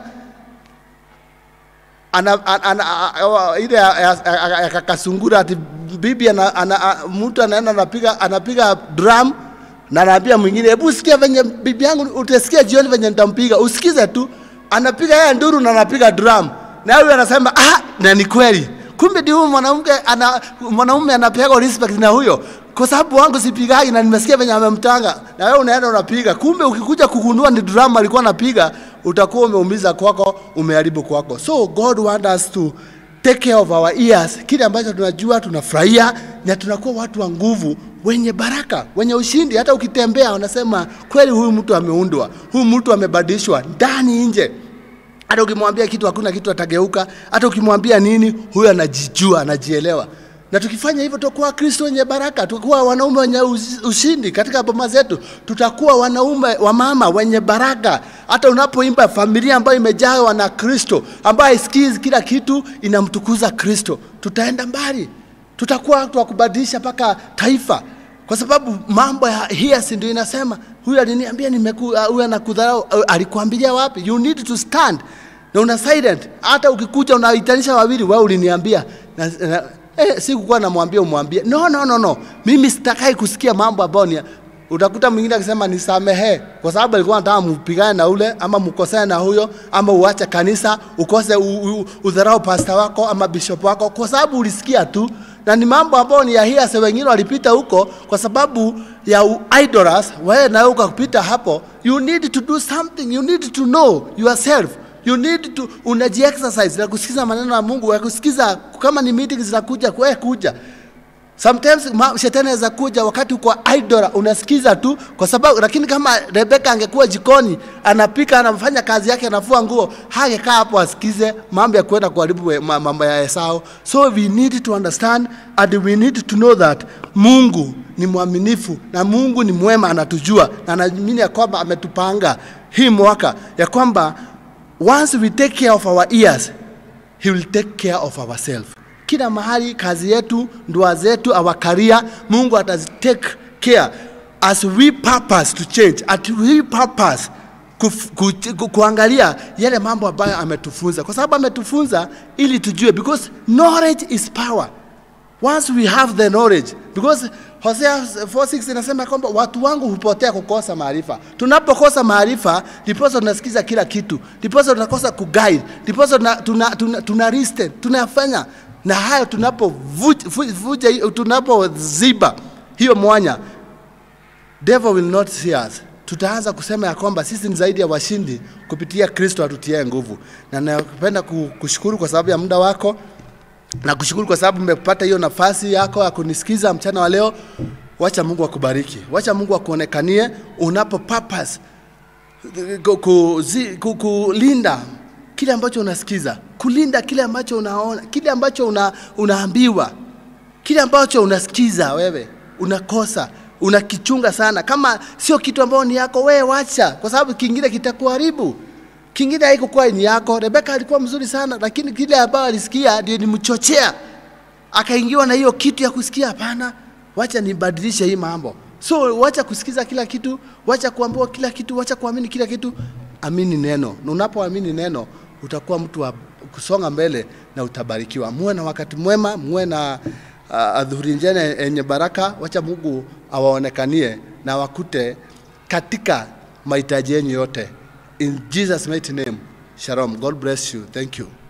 ana, ana, ana, a- a- ile ya- ya ya- ya kakasungura ati bibi ana, ana, a- mtu anaenda anapiga anapiga drum na anaambia mwingine, hebu sikia venye bibi yangu, utasikia jioni venye nitampiga. Usikize tu, anapiga yeye nduru na anapiga drum, na huyu anasema ah, na ni kweli. Kumbe ndio huyu mwanamke ana mwanaume anapewa respect na huyo kwa sababu wangu sipigagi na nimesikia venye amemtanga, na wewe unaenda unapiga. Kumbe ukikuja kugundua ni drum alikuwa anapiga, utakuwa umeumiza kwako, umeharibu kwako. So God want us to take care of our ears, kile ambacho tunajua tunafurahia, na tunakuwa watu wa nguvu, wenye baraka, wenye ushindi. Hata ukitembea unasema kweli, huyu mtu ameundwa, huyu mtu amebadilishwa ndani nje hata ukimwambia kitu hakuna kitu atageuka. Hata ukimwambia nini, huyo anajijua, anajielewa. Na tukifanya hivyo, tutakuwa Kristo wenye baraka, tutakuwa wanaume wenye uzi- ushindi katika boma zetu, tutakuwa wanaume wa mama wenye baraka. Hata unapoimba familia ambayo imejawa na Kristo, ambayo haisikizi kila kitu, inamtukuza Kristo, tutaenda mbali, tutakuwa watu wa kubadilisha mpaka taifa kwa sababu mambo ya hiasi ndio inasema huyu aliniambia nimeku uh, huyu anakudharau uh, alikuambilia wapi you need to stand na una silent hata ukikuja unaitanisha wawili wewe uliniambia na, na, eh, sikukuwa namwambia umwambie no no no no mimi sitakai kusikia mambo ambayo ni utakuta mwingine akisema nisamehe kwa sababu alikuwa anataka mpigane na ule ama mkosane na huyo ama uache kanisa ukose u, u, udharau pasta wako ama bishop wako kwa sababu ulisikia tu na ni mambo ambayo ni ya hiasi. Wengine walipita huko kwa sababu ya u- idols, wewe na wewe ukapita hapo. You need to do something, you need to know yourself, you need to unaji exercise na kusikiza maneno ya Mungu, ya kusikiza kama ni meeting zinakuja, wewe kuja Sometimes ma, shetani anaweza kuja wakati uko idol unasikiza tu kwa sababu, lakini kama Rebeka angekuwa jikoni anapika, anafanya kazi yake, anafua nguo, hangekaa hapo asikize mambo ya kwenda kuharibu we- ma- mambo ya Esau. So we need to understand and we need to know that Mungu ni mwaminifu na Mungu ni mwema, anatujua na anaamini ya kwamba ametupanga hii mwaka ya kwamba once we take care of our ears he will take care of ourselves. Kila mahali, kazi yetu, ndoa zetu, our career, Mungu atazitake care as we purpose to change, at we purpose kuf, ku, ku, kuangalia yale mambo ambayo ametufunza, kwa sababu ametufunza ili tujue, because knowledge is power once we have the knowledge because Hosea 4:6 inasema kwamba watu wangu hupotea kukosa maarifa. Tunapokosa maarifa, ndiposa tunasikiza kila kitu, ndiposa tunakosa kuguide, ndiposa tuna, tuna, tuna, tuna listen, tunafanya na hayo tunapovuja, tunapoziba hiyo mwanya, devil will not see us. Tutaanza kusema ya kwamba sisi ni zaidi ya washindi kupitia Kristo atutie nguvu, na napenda ku- kushukuru kwa sababu ya muda wako na kushukuru kwa sababu umepata hiyo nafasi yako ya kunisikiza mchana wa leo. Wacha Mungu akubariki, wacha Mungu akuonekanie unapo purpose ku- kuzi- ku- kulinda kile ambacho unasikiza, kulinda kile ambacho unaona, kile ambacho una, unaambiwa, kile ambacho unasikiza wewe unakosa unakichunga sana. Kama sio kitu ambayo ni yako, wewe wacha, kwa sababu kingine kitakuharibu kingine haikukuwa ni yako. Rebeka alikuwa mzuri sana, lakini kile ambayo alisikia ndio nimchochea akaingiwa na hiyo kitu ya kusikia, hapana, wacha nibadilishe hii mambo. So wacha kusikiza kila kitu, wacha kuambiwa kila kitu, wacha kuamini kila kitu, amini neno. Na unapoamini neno utakuwa mtu wa kusonga mbele na utabarikiwa. Muwe na wakati mwema, muwe na uh, adhuhuri njema yenye baraka. Wacha Mungu awaonekanie na wakute katika mahitaji yenu yote. In Jesus mighty name. Shalom. God bless you. Thank you.